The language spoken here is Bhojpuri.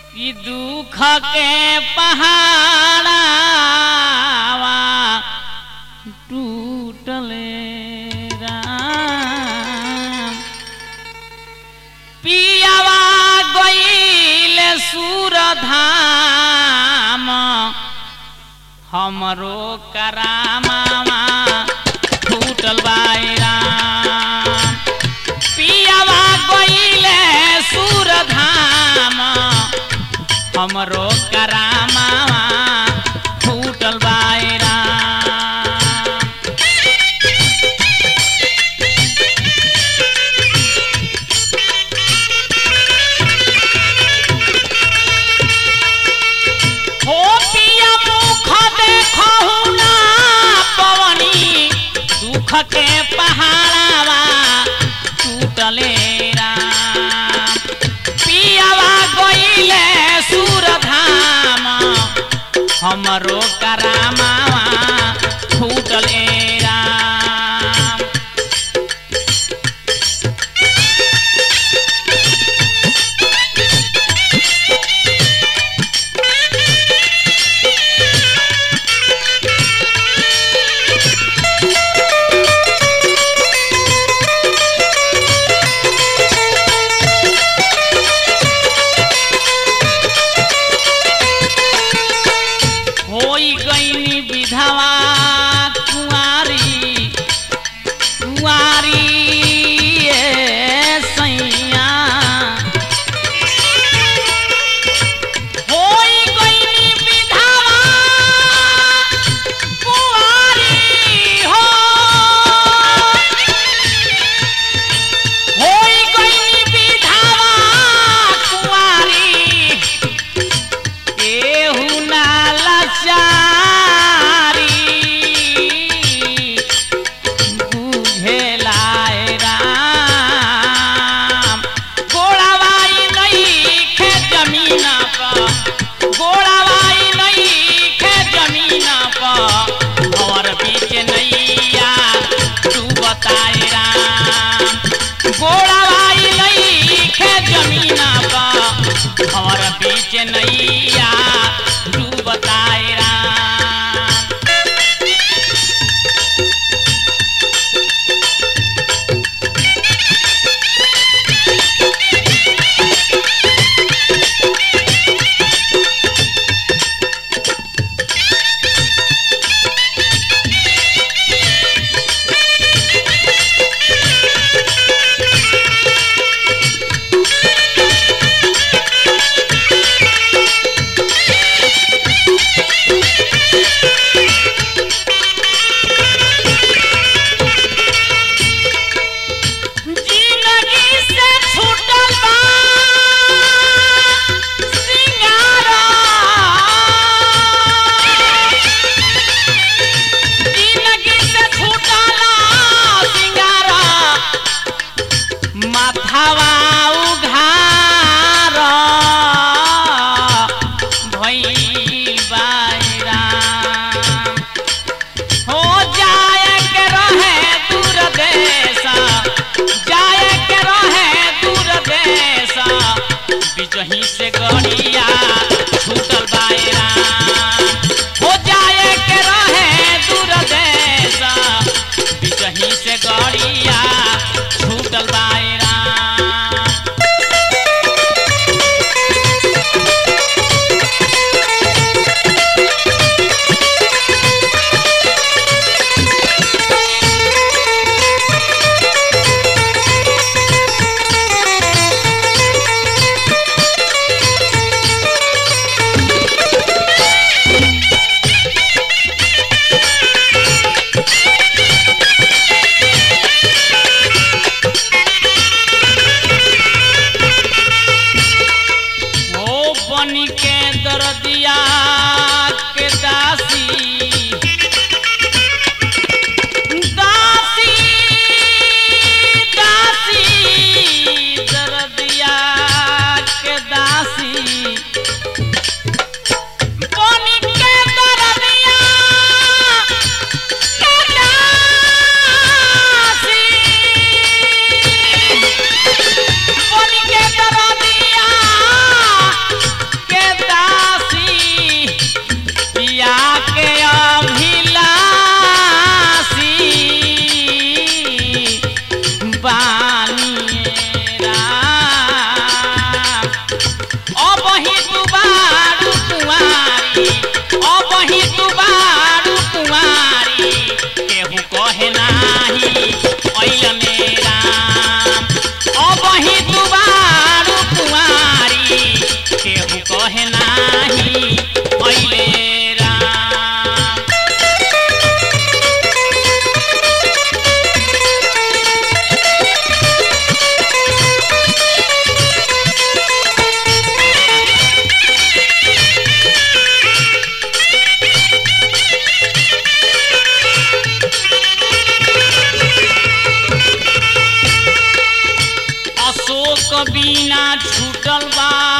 कि दुख के पहाड़ावा टूटले राम पियावा गईल सूरधाम हमरो करामावा टूटल बाईराम पियावा गईले सूरधाम हमरो करामावा टूटल बाईराम हो पिया मुख देखहु ना पवनी दुख के पहाड़ावा टूटले राम पियावा गईले सूरधाम हमरो करामावा टूटले राम होई गईनी विधवा कुंवारी कुंवारी ए सैया होई गईनी विधवा कुंवारी हो होई गईनी विधवा कुंवारी केहू ना लाचारी बुझेलाए राम गोड़ावाई नहीं खे जमीन पर गोड़ावाई नहीं खे जमीन पर और बीच नैया तू बताए राम गोड़ावाई नहीं खे जमीन पर और बीच नैया तू बताए राम जिंदगी से छूटल बा सिंगारा जिंदगी से छूटल सिंगारा माथावा उघार भइल बाईराम हो जाए के रहे दूर देश जाए के रहे दूर देश बिजही से गड़िया छूटल बायरा हो जाए के रहे दूर देश बिजही से गड़िया छूटल बायरा ओ बनी के दर्दिया के दासी दासी दासी दर्दिया के दासी बनी के दर्दिया के दासी बनी के दर्दिया पड़ल बा